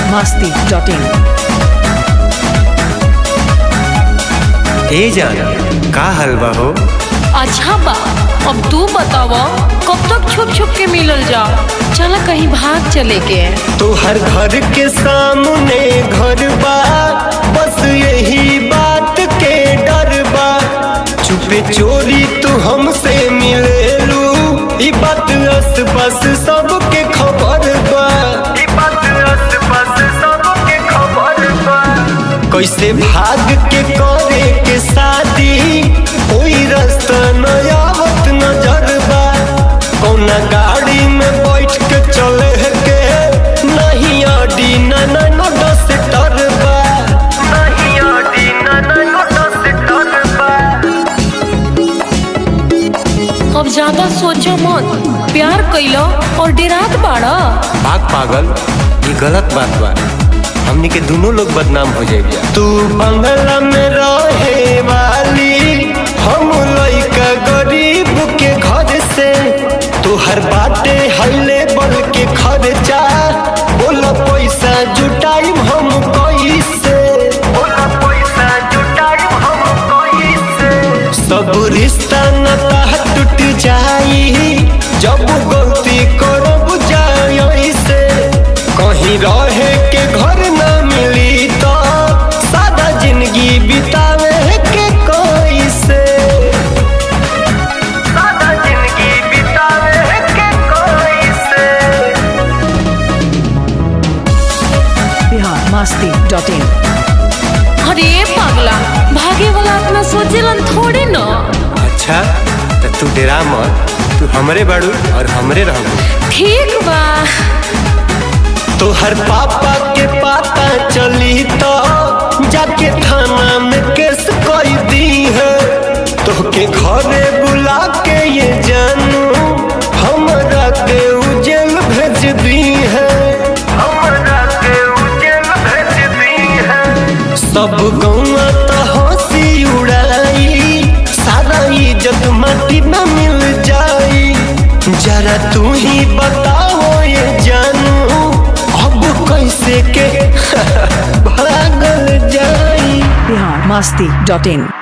masti.in. ए जान का हलवा हो अच्छा बा अब तू बताव कब तक छुप छुप के मिलल जा चला कहीं भाग चले के तू हर घर के सामने घर बा बस यही बात के डर बा चुपे चोरी तू हमसे मिलेलू ई बात आस पास सबके खबर बा ई बात आस पास सबके खबर बा कैसे भाग के करे के शादी कोई रास्ता न आवत नजर बा कौना गाड़ी में बैठ के चले के नहीं आडी न न न दस डर बा नहीं आडी न न न दस डर बा अब ज्यादा सोचो मत प्यार कैलो और डेरात बाड़ा भाग पागल ये गलत बात बा हमनी के दोनों लोग बदनाम हो जाएगा तू बंगला में रहे वाली हम लइका गरीब के घर से तू हर बाटे हईले बल के खर्चा बोला पैसा जुटाई हम कैसे बोला पैसा जुटाई हम कैसे सब रिश्ता नाता टूट जाई जब गलती करब जाई से कहीं रहे के घर ना मिली तो सादा जिंदगी बितावे के कैसे सादा जिंदगी बितावे के कैसे Bihar masti.in. अरे पागला भागे वाला अपना सोचेलन थोड़े न अच्छा तो तू डेरा मत तू हमरे बाड़ू और हमरे रहबू ठीक बा तो हर पापा के पाता चली तो जाके थाना में केस कर दी है तो के घरे बुला के ये जानू हमरा के उजेल भेज दी है हमरा के उजेल भेज दी है सब गौवा तो हंसी उड़ाई सारा इज्जत माटी में मिल जाई जरा तू ही बताओ ये जानू अब कैसे के भागल जाई Bihar masti.in.